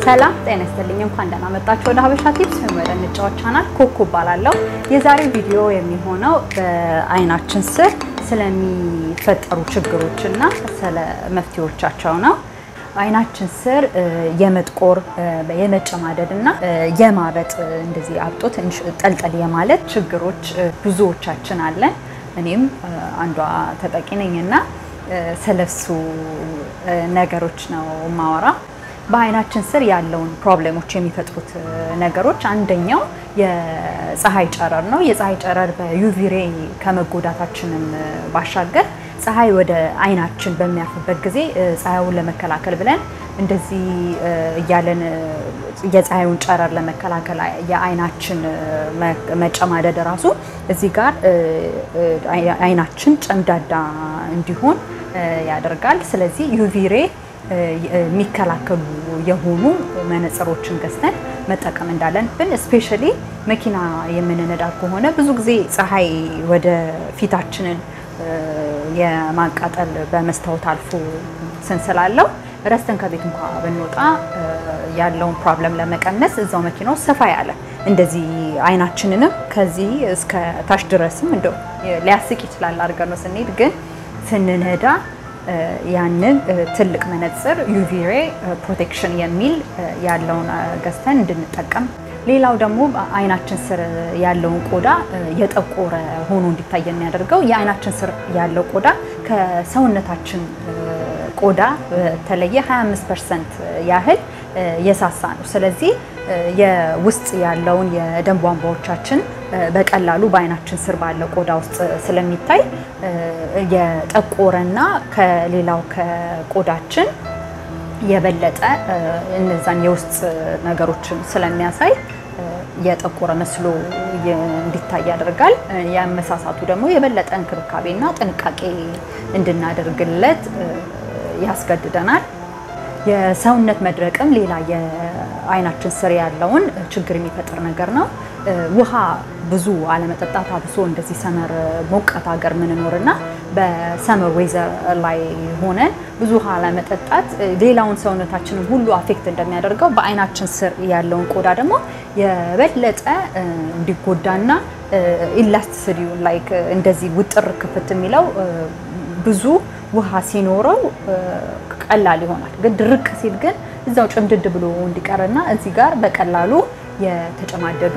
ሰላም ጤና ይስጥልኝ። እንኳን ደህና መጣችሁ ወደ ሀበሻ ቲፕስ ወይም ወደ እንጫወት ቻናል። ኮኮ እባላለሁ። የዛሬው ቪዲዮ የሚሆነው በአይናችን ስር ስለሚፈጠሩ ችግሮች እና ስለ መፍትሄዎቻቸው ነው። አይናችን ስር የመጥቆር የመጨማደድ እና የማበጥ እንደዚህ አብጦ ትንሽ ጠልጠል የማለት ችግሮች ብዙዎቻችን አለን። እኔም አንዷ ተጠቂ ነኝ እና ስለሱ ነገሮች ነው ማወራ። በአይናችን ስር ያለውን ፕሮብሌሞች የሚፈጥሩት ነገሮች አንደኛው የፀሐይ ጨረር ነው። የፀሐይ ጨረር በዩቪ ሬ ከመጎዳታችንም ባሻገር ፀሐይ ወደ አይናችን በሚያርፍበት ጊዜ ፀሐዩን ለመከላከል ብለን እንደዚህ እያለን የፀሐዩን ጨረር ለመከላከል የአይናችን መጨማደድ ራሱ እዚህ ጋር አይናችን ጨምዳዳ እንዲሆን ያደርጋል። ስለዚህ ዩቪ ሬ የሚከላከሉ የሆኑ መነጽሮችን ገዝተን መጠቀም እንዳለብን ስፔሻሊ መኪና የምንነዳ ከሆነ ብዙ ጊዜ ፀሐይ ወደ ፊታችንን የማቃጠል በመስታወት አልፎ ስንስላለው ረስተን ከቤት እንኳ ብንወጣ ያለውን ፕሮብለም ለመቀነስ እዛው መኪናው ሰፋ ያለ እንደዚህ አይናችንንም ከዚህ እስከ ታች ድረስም እንደው ሊያስቅ ይችላል አድርገን ነው ስንሄድ፣ ግን ስንነዳ ያንን ትልቅ መነጽር ዩቪ ሬ ፕሮቴክሽን የሚል ያለውን ገዝተን እንድንጠቀም ሌላው ደግሞ አይናችን ስር ያለውን ቆዳ የጠቆረ ሆኖ እንዲታይ የሚያደርገው የአይናችን ስር ያለው ቆዳ ከሰውነታችን ቆዳ በተለየ 25 ፐርሰንት ያህል የሳሳ ነው። ስለዚህ የውስጥ ያለውን የደም ቧንቧዎቻችን በቀላሉ በአይናችን ስር ባለው ቆዳ ውስጥ ስለሚታይ የጠቆረና ከሌላው ከቆዳችን የበለጠ እነዛን የውስጥ ነገሮችን ስለሚያሳይ የጠቆረ መስሎ እንዲታይ ያደርጋል። የመሳሳቱ ደግሞ የበለጠ እንክብካቤና ጥንቃቄ እንድናደርግለት ያስገድደናል። የሰውነት መድረቅም ሌላ የአይናችን ስር ያለውን ችግር የሚፈጥር ነገር ነው። ውሃ ብዙ አለመጠጣት አብሶ እንደዚህ ሰመር ሞቃት ሀገር ምንኖርና በሰመር ዌዘር ላይ ሆነን ብዙ ውሃ አለመጠጣት ሌላውን ሰውነታችንን ሁሉ አፌክት እንደሚያደርገው በአይናችን ስር ያለውን ቆዳ ደግሞ የበለጠ እንዲጎዳና ኢላስቲሲቲው ላይክ እንደዚህ ውጥር ክፍት የሚለው ብዙ ውሃ ሲኖረው ቀላል ይሆናል። ግን ድርቅ ሲል ግን እዛው ጭምድድ ብሎ እንዲቀርና እዚህ ጋር በቀላሉ የተጨማደዱ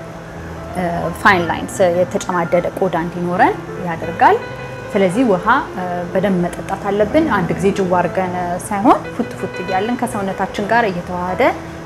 ፋይን ላይንስ የተጨማደደ ቆዳ እንዲኖረን ያደርጋል። ስለዚህ ውሃ በደንብ መጠጣት አለብን። አንድ ጊዜ ጅዋ አድርገን ሳይሆን ፉት ፉት እያለን ከሰውነታችን ጋር እየተዋሃደ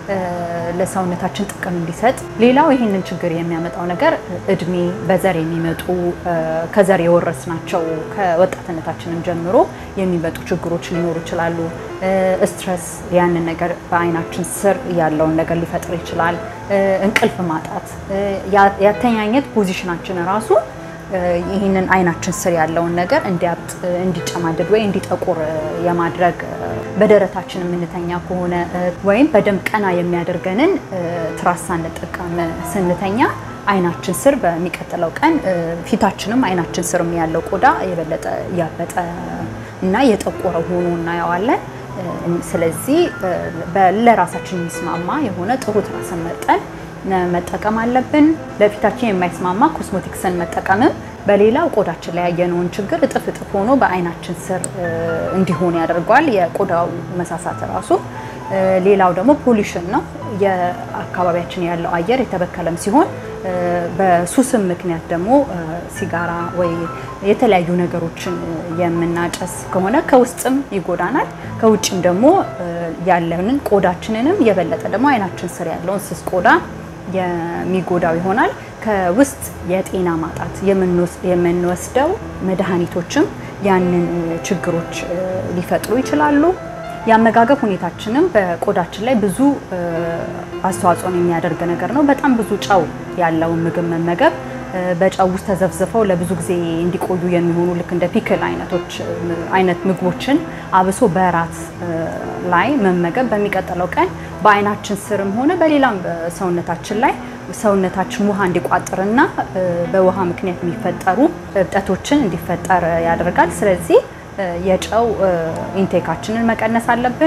ለሰውነታችን ጥቅም እንዲሰጥ። ሌላው ይህንን ችግር የሚያመጣው ነገር እድሜ፣ በዘር የሚመጡ ከዘር የወረስናቸው ከወጣትነታችንም ጀምሮ የሚመጡ ችግሮች ሊኖሩ ይችላሉ። ስትረስ ያንን ነገር በአይናችን ስር ያለውን ነገር ሊፈጥር ይችላል። እንቅልፍ ማጣት፣ ያተኛኘት ፖዚሽናችን ራሱ ይህንን አይናችን ስር ያለውን ነገር እንዲያብጥ እንዲጨማደድ ወይ እንዲጠቁር የማድረግ በደረታችን የምንተኛ ከሆነ ወይም በደንብ ቀና የሚያደርገንን ትራስ ሳንጠቀም ስንተኛ አይናችን ስር በሚቀጥለው ቀን ፊታችንም አይናችን ስርም ያለው ቆዳ የበለጠ ያበጠ እና የጠቆረ ሆኖ እናየዋለን። ስለዚህ ለራሳችን የሚስማማ የሆነ ጥሩ ትራስን መርጠን መጠቀም አለብን። ለፊታችን የማይስማማ ኮስሞቲክስን መጠቀምም በሌላው ቆዳችን ላይ ያየነውን ችግር እጥፍ እጥፍ ሆኖ በአይናችን ስር እንዲሆን ያደርገዋል። የቆዳው መሳሳት ራሱ። ሌላው ደግሞ ፖሊሽን ነው። የአካባቢያችን ያለው አየር የተበከለም ሲሆን በሱስም ምክንያት ደግሞ ሲጋራ ወይ የተለያዩ ነገሮችን የምናጨስ ከሆነ ከውስጥም ይጎዳናል፣ ከውጭም ደግሞ ያለንን ቆዳችንንም የበለጠ ደግሞ አይናችን ስር ያለውን ስስ ቆዳ የሚጎዳው ይሆናል። ከውስጥ የጤና ማጣት የምንወስደው መድኃኒቶችም ያንን ችግሮች ሊፈጥሩ ይችላሉ። የአመጋገብ ሁኔታችንም በቆዳችን ላይ ብዙ አስተዋጽኦን የሚያደርግ ነገር ነው። በጣም ብዙ ጨው ያለውን ምግብ መመገብ በጨው ውስጥ ተዘፍዝፈው ለብዙ ጊዜ እንዲቆዩ የሚሆኑ ልክ እንደ ፒክል አይነቶች አይነት ምግቦችን አብሶ በራት ላይ መመገብ በሚቀጥለው ቀን በአይናችን ስርም ሆነ በሌላም ሰውነታችን ላይ ሰውነታችን ውሃ እንዲቋጥርና በውሃ ምክንያት የሚፈጠሩ እብጠቶችን እንዲፈጠር ያደርጋል። ስለዚህ የጨው ኢንቴካችንን መቀነስ አለብን።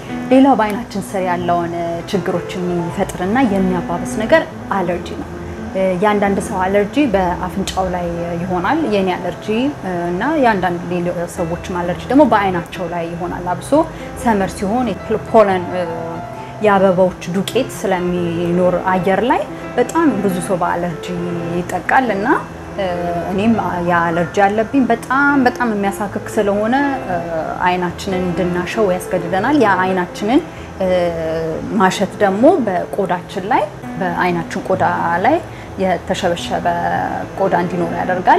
ሌላው በአይናችን ስር ያለውን ችግሮች የሚፈጥርና የሚያባብስ ነገር አለርጂ ነው። የአንዳንድ ሰው አለርጂ በአፍንጫው ላይ ይሆናል። የኔ አለርጂ እና የአንዳንድ ሰዎችም አለርጂ ደግሞ በአይናቸው ላይ ይሆናል። አብሶ ሰመር ሲሆን ፖለን የአበባዎች ዱቄት ስለሚኖር አየር ላይ በጣም ብዙ ሰው በአለርጂ ይጠቃል እና እኔም የአለርጂ አለብኝ። በጣም በጣም የሚያሳክክ ስለሆነ አይናችንን እንድናሸው ያስገድደናል። ያ አይናችንን ማሸት ደግሞ በቆዳችን ላይ በአይናችን ቆዳ ላይ የተሸበሸበ ቆዳ እንዲኖር ያደርጋል።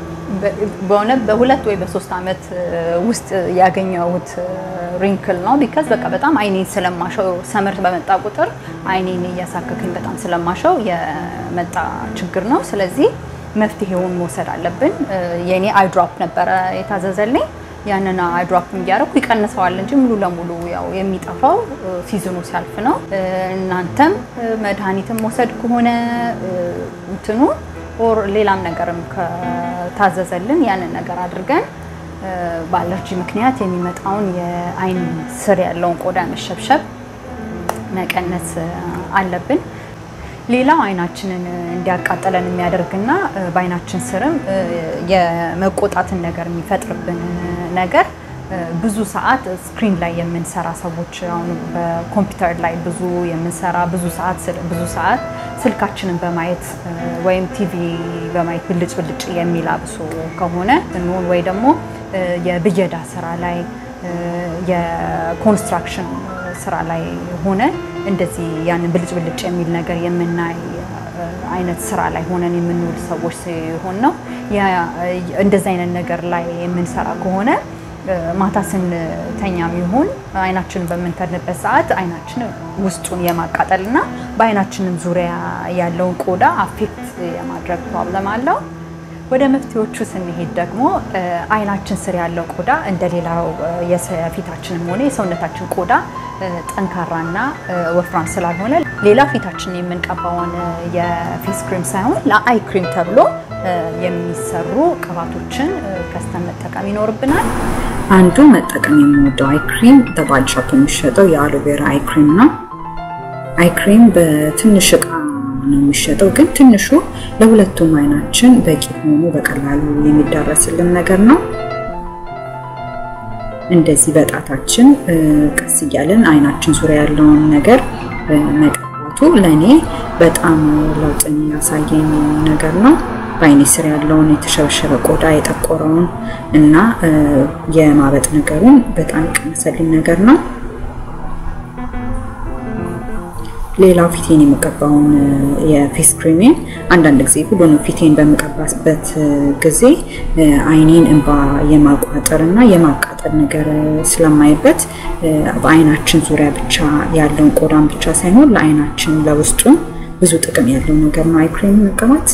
በሆነ በሁለት ወይ በሶስት ዓመት ውስጥ ያገኘሁት ሪንክል ነው። ቢካዝ በቃ በጣም አይኔን ስለማሸው ሰመር በመጣ ቁጥር አይኔን እያሳከከኝ በጣም ስለማሸው የመጣ ችግር ነው። ስለዚህ መፍትሄውን መውሰድ አለብን። የኔ አይድሮፕ ነበረ የታዘዘልኝ። ያንን አይድሮፕ እያደረኩ ይቀንሰዋል እንጂ ሙሉ ለሙሉ ያው የሚጠፋው ሲዝኑ ሲያልፍ ነው። እናንተም መድኃኒትም መውሰድ ከሆነ እንትኑ ኦር ሌላም ነገርም ከታዘዘልን ያንን ነገር አድርገን በአለርጂ ምክንያት የሚመጣውን የአይን ስር ያለውን ቆዳ መሸብሸብ መቀነስ አለብን። ሌላው አይናችንን እንዲያቃጠለን የሚያደርግና በአይናችን ስርም የመቆጣትን ነገር የሚፈጥርብን ነገር ብዙ ሰዓት ስክሪን ላይ የምንሰራ ሰዎች አሁን በኮምፒውተር ላይ ብዙ የምንሰራ ብዙ ሰዓት ብዙ ሰዓት ስልካችንን በማየት ወይም ቲቪ በማየት ብልጭ ብልጭ የሚል አብሶ ከሆነ እንሆን ወይ ደግሞ የብየዳ ስራ ላይ የኮንስትራክሽን ስራ ላይ ሆነ እንደዚህ ያንን ብልጭ ብልጭ የሚል ነገር የምናይ አይነት ስራ ላይ ሆነን የምንውል ሰዎች ሲሆን ነው። እንደዚህ አይነት ነገር ላይ የምንሰራ ከሆነ ማታ ስንተኛም ይሁን አይናችንን በምንተንበት ሰዓት አይናችን ውስጡን የማቃጠል እና በአይናችንም ዙሪያ ያለውን ቆዳ አፌክት የማድረግ ፕሮብለም አለው። ወደ መፍትሄዎቹ ስንሄድ ደግሞ አይናችን ስር ያለው ቆዳ እንደሌላው የፊታችንም ሆነ የሰውነታችን ቆዳ ጠንካራና ወፍራም ስላልሆነ ሌላ ፊታችን የምንቀባውን የፌስ ክሪም ሳይሆን ለአይ ክሪም ተብሎ የሚሰሩ ቅባቶችን ከስተን መጠቀም ይኖርብናል። አንዱ መጠቀም የምወደው አይ ክሪም በባዲ ሾፕ የሚሸጠው የአሎቬራ አይ ክሪም ነው። አይ ክሪም በትንሽ እቃ ነው የሚሸጠው፣ ግን ትንሹ ለሁለቱም አይናችን በቂ ሆኖ በቀላሉ የሚዳረስልን ነገር ነው። እንደዚህ በጣታችን ቀስ እያለን አይናችን ዙሪያ ያለውን ነገር መቀባቱ ለእኔ በጣም ለውጥ የሚያሳየኝ ነገር ነው። በአይኔ ስር ያለውን የተሸበሸበ ቆዳ የጠቆረውን እና የማበጥ ነገሩን በጣም የቀነሰልኝ ነገር ነው። ሌላው ፊቴን የምቀባውን የፌስ ክሪሜን አንዳንድ ጊዜ ሁሉንም ፊቴን በምቀባበት ጊዜ አይኔን እንባ የማቋጠር እና የማቃጠል ነገር ስለማይበት በአይናችን ዙሪያ ብቻ ያለውን ቆዳን ብቻ ሳይሆን ለአይናችን ለውስጡ ብዙ ጥቅም ያለው ነገር ነው አይ ክሬም መቀባት።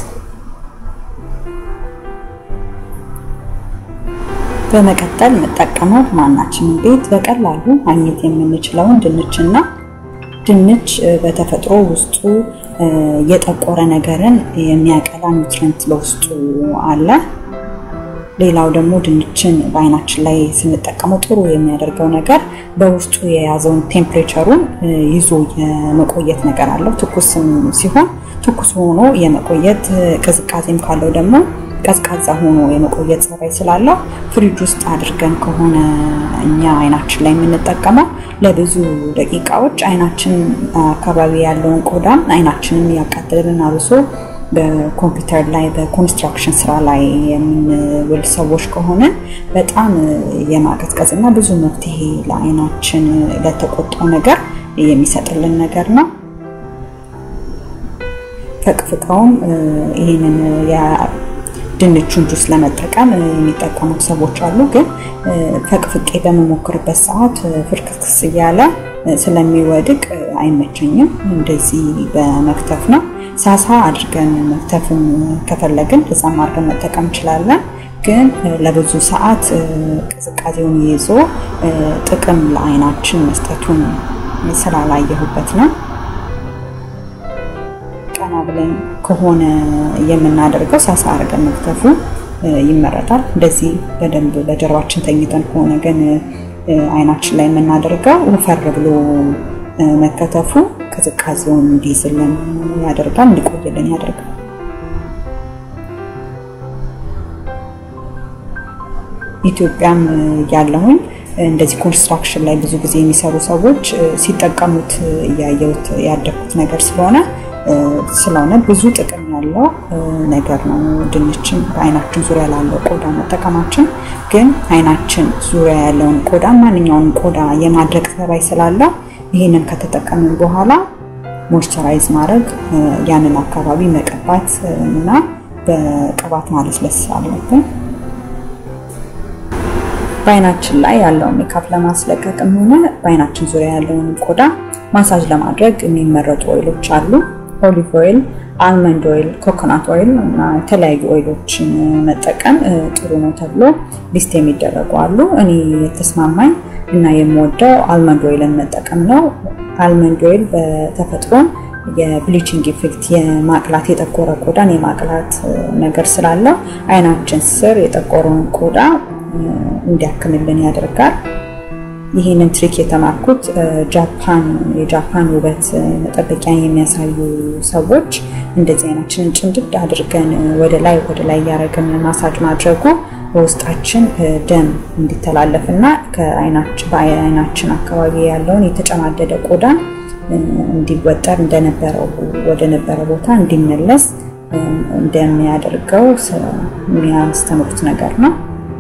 በመቀጠል የምጠቀመው ማናችንን ቤት በቀላሉ ማግኘት የምንችለውን ድንችና ድንች በተፈጥሮ ውስጡ የጠቆረ ነገርን የሚያቀላ ኒውትሪንት በውስጡ አለ። ሌላው ደግሞ ድንችን በአይናችን ላይ ስንጠቀመው ጥሩ የሚያደርገው ነገር በውስጡ የያዘውን ቴምፕሬቸሩን ይዞ የመቆየት ነገር አለው። ትኩስም ሲሆን ትኩስ ሆኖ የመቆየት ቅዝቃዜም ካለው ደግሞ ቀዝቃዛ ሆኖ የመቆየት ጸባይ ስላለው ፍሪጅ ውስጥ አድርገን ከሆነ እኛ አይናችን ላይ የምንጠቀመው ለብዙ ደቂቃዎች አይናችን አካባቢ ያለውን ቆዳ አይናችንን ያቃጥልን አብሶ በኮምፒውተር ላይ በኮንስትራክሽን ስራ ላይ የምንውል ሰዎች ከሆነ በጣም የማቀዝቀዝ እና ብዙ መፍትሄ ለአይናችን ለተቆጣው ነገር የሚሰጥልን ነገር ነው። ፈቅፍቀውም ይህንን ድንቹን ጁስ ለመጠቀም የሚጠቀሙ ሰዎች አሉ። ግን ፈቅፍቄ በመሞክርበት ሰዓት ፍርክስክስ እያለ ስለሚወድቅ አይመቸኝም። እንደዚህ በመክተፍ ነው። ሳሳ አድርገን መክተፍን ከፈለግን እዛም አድርገን መጠቀም እንችላለን። ግን ለብዙ ሰዓት ቅዝቃዜውን ይዞ ጥቅም ለአይናችን መስጠቱን ስላላየሁበት ነው። ቀና ብለን ከሆነ የምናደርገው ሳሳ አድርገን መክተፉ ይመረጣል። እንደዚህ በደንብ በጀርባችን ተኝተን ከሆነ ግን አይናችን ላይ የምናደርገው ወፈር ብሎ መከተፉ ቅዝቃዜውን እንዲይዝልን ያደርጋል፣ እንዲቆይልን ያደርጋል። ኢትዮጵያም ያለሁኝ እንደዚህ ኮንስትራክሽን ላይ ብዙ ጊዜ የሚሰሩ ሰዎች ሲጠቀሙት እያየሁት ያደግኩት ነገር ስለሆነ ስለሆነ ብዙ ጥቅም ያለው ነገር ነው። ድንችን በአይናችን ዙሪያ ላለው ቆዳ መጠቀማችን ግን አይናችን ዙሪያ ያለውን ቆዳ ማንኛውንም ቆዳ የማድረግ ተባይ ስላለው ይህንን ከተጠቀምን በኋላ ሞይስቸራይዝ ማድረግ ያንን አካባቢ መቀባት እና በቅባት ማለስለስ አለብን። በአይናችን ላይ ያለውን ሜካፕ ለማስለቀቅም ሆነ በአይናችን ዙሪያ ያለውን ቆዳ ማሳጅ ለማድረግ የሚመረጡ ኦይሎች አሉ። ኦሊቭ ኦይል፣ አልመንድ ኦይል፣ ኮኮናት ኦይል እና የተለያዩ ኦይሎችን መጠቀም ጥሩ ነው ተብሎ ሊስት የሚደረጉ አሉ። እኔ የተስማማኝ እና የምወደው አልመንድ ኦይልን መጠቀም ነው። አልመንድ ኦይል በተፈጥሮም የብሊቺንግ ኢፌክት የማቅላት የጠቆረ ቆዳን የማቅላት ነገር ስላለው አይናችን ስር የጠቆረውን ቆዳ እንዲያክምልን ያደርጋል። ይህንን ትሪክ የተማርኩት ጃፓን የጃፓን ውበት መጠበቂያ የሚያሳዩ ሰዎች እንደዚህ አይናችንን ጭንድድ አድርገን ወደ ላይ ወደ ላይ እያደረግን ማሳጅ ማድረጉ በውስጣችን ደም እንዲተላለፍ እና በአይናችን አካባቢ ያለውን የተጨማደደ ቆዳን እንዲወጠር እንደነበረው ወደ ነበረ ቦታ እንዲመለስ እንደሚያደርገው የሚያስተምሩት ነገር ነው።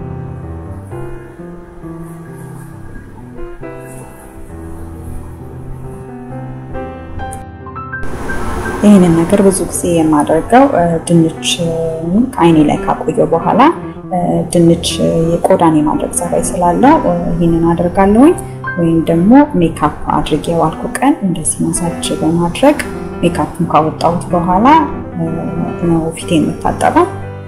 ይህንን ነገር ብዙ ጊዜ የማደርገው ድንች አይኔ ላይ ካቆየው በኋላ ድንች የቆዳን የማድረግ ጸባይ ስላለው ይህንን አደርጋለሁኝ። ወይም ደግሞ ሜካፕ አድርጌ የዋልኩ ቀን እንደዚህ ማሳጅ በማድረግ ሜካፕን ካወጣሁት በኋላ ነው ፊቴ የምታጠበው።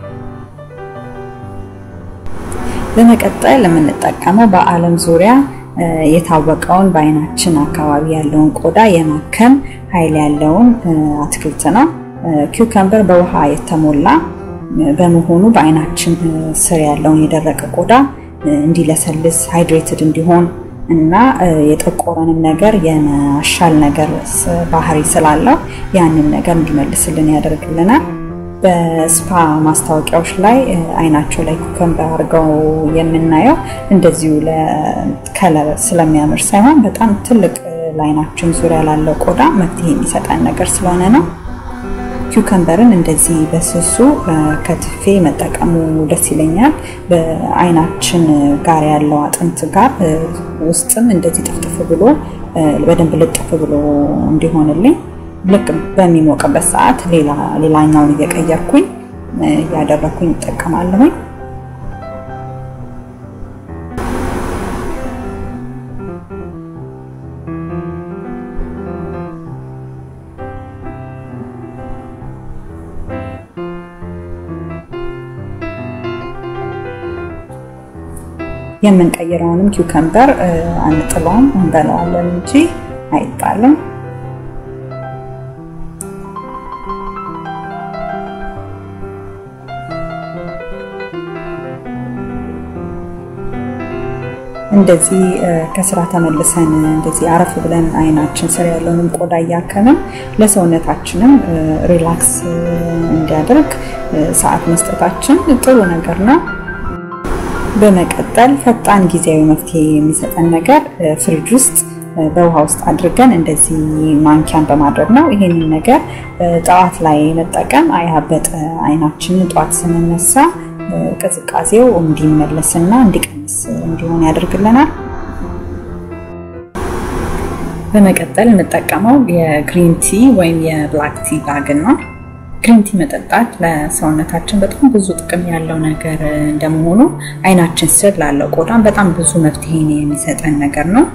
በመቀጠል የምንጠቀመው በዓለም ዙሪያ የታወቀውን በአይናችን አካባቢ ያለውን ቆዳ የማከም ኃይል ያለውን አትክልት ነው። ኪውከምበር በውሃ የተሞላ በመሆኑ በአይናችን ስር ያለውን የደረቀ ቆዳ እንዲለሰልስ ሃይድሬትድ እንዲሆን እና የጠቆረንም ነገር የማሻል ነገር ባህሪ ስላለው ያንን ነገር እንዲመልስልን ያደርግልናል። በስፓ ማስታወቂያዎች ላይ አይናቸው ላይ ኩከምበር አድርገው የምናየው እንደዚሁ ለከለር ስለሚያምር ሳይሆን በጣም ትልቅ ለአይናችን ዙሪያ ላለው ቆዳ መፍትሄ የሚሰጠን ነገር ስለሆነ ነው። ኪውከምበርን እንደዚህ በስሱ ከትፌ መጠቀሙ ደስ ይለኛል። በአይናችን ጋር ያለው አጥንት ጋር ውስጥም እንደዚህ ጥፍጥፍ ብሎ በደንብ ልጥፍ ብሎ እንዲሆንልኝ ልክ በሚሞቅበት ሰዓት ሌላኛውን እየቀየርኩኝ እያደረኩኝ እጠቀማለሁኝ። የምንቀይረውንም ኪውከምበር አንጥለውም እንበላዋለን እንጂ አይጣልም። እንደዚህ ከስራ ተመልሰን እንደዚህ አረፍ ብለን አይናችን ስር ያለውንም ቆዳ እያከምን ለሰውነታችንም ሪላክስ እንዲያደርግ ሰዓት መስጠታችን ጥሩ ነገር ነው። በመቀጠል ፈጣን ጊዜያዊ መፍትሄ የሚሰጠን ነገር ፍሪጅ ውስጥ በውሃ ውስጥ አድርገን እንደዚህ ማንኪያን በማድረግ ነው። ይህንን ነገር ጠዋት ላይ መጠቀም አያበጠ አይናችንን ጠዋት ስንነሳ ቅዝቃዜው እንዲመለስና እንዲቀንስ እንዲሆን ያደርግልናል። በመቀጠል እንጠቀመው የግሪን ቲ ወይም የብላክ ቲ ባግን ነው። ግሪን ቲ መጠጣት ለሰውነታችን በጣም ብዙ ጥቅም ያለው ነገር እንደመሆኑ አይናችን ስር ላለው ቆዳም በጣም ብዙ መፍትሄን የሚሰጠን ነገር ነው።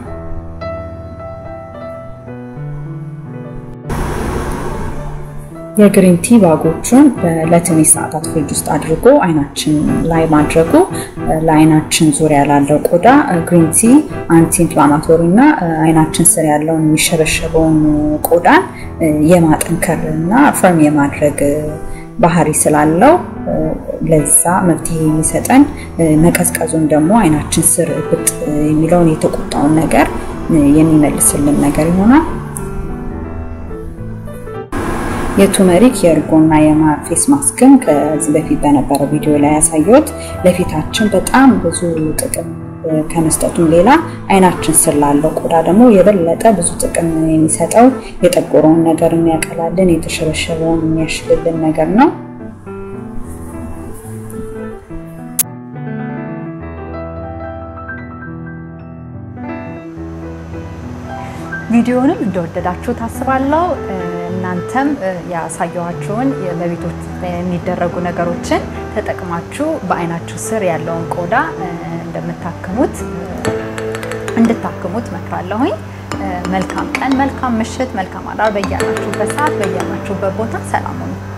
የግሪን ቲ ባጎቹን ለትንሽ ሰዓታት ፍሪጅ ውስጥ አድርጎ አይናችን ላይ ማድረጉ ለአይናችን ዙሪያ ላለው ቆዳ ግሪን ቲ አንቲ ኢንፍላማቶሪ እና አይናችን ስር ያለውን የሚሸበሸበውን ቆዳን የማጠንከር እና ፈርም የማድረግ ባህሪ ስላለው ለዛ መፍትሄ የሚሰጠን መቀዝቀዙን ደግሞ አይናችን ስር ብጥ የሚለውን የተቆጣውን ነገር የሚመልስልን ነገር ይሆናል። የቱመሪክ የእርጎና የማር ፌስ ማስክም ከዚህ በፊት በነበረው ቪዲዮ ላይ ያሳየሁት ለፊታችን በጣም ብዙ ጥቅም ከመስጠቱም ሌላ አይናችን ስር ላለው ቆዳ ደግሞ የበለጠ ብዙ ጥቅም የሚሰጠው የጠቆረውን ነገር የሚያቀላልን የተሸበሸበውን የሚያሽልልን ነገር ነው። ቪዲዮንም እንደወደዳችሁ ታስባለሁ። እናንተም ያሳየኋችሁን በቤቶች የሚደረጉ ነገሮችን ተጠቅማችሁ በአይናችሁ ስር ያለውን ቆዳ እንደምታክሙት እንድታክሙት መክራለሁኝ። መልካም ቀን፣ መልካም ምሽት፣ መልካም አዳር በያላችሁበት ሰዓት በያላችሁበት ቦታ ሰላም ሁኑ።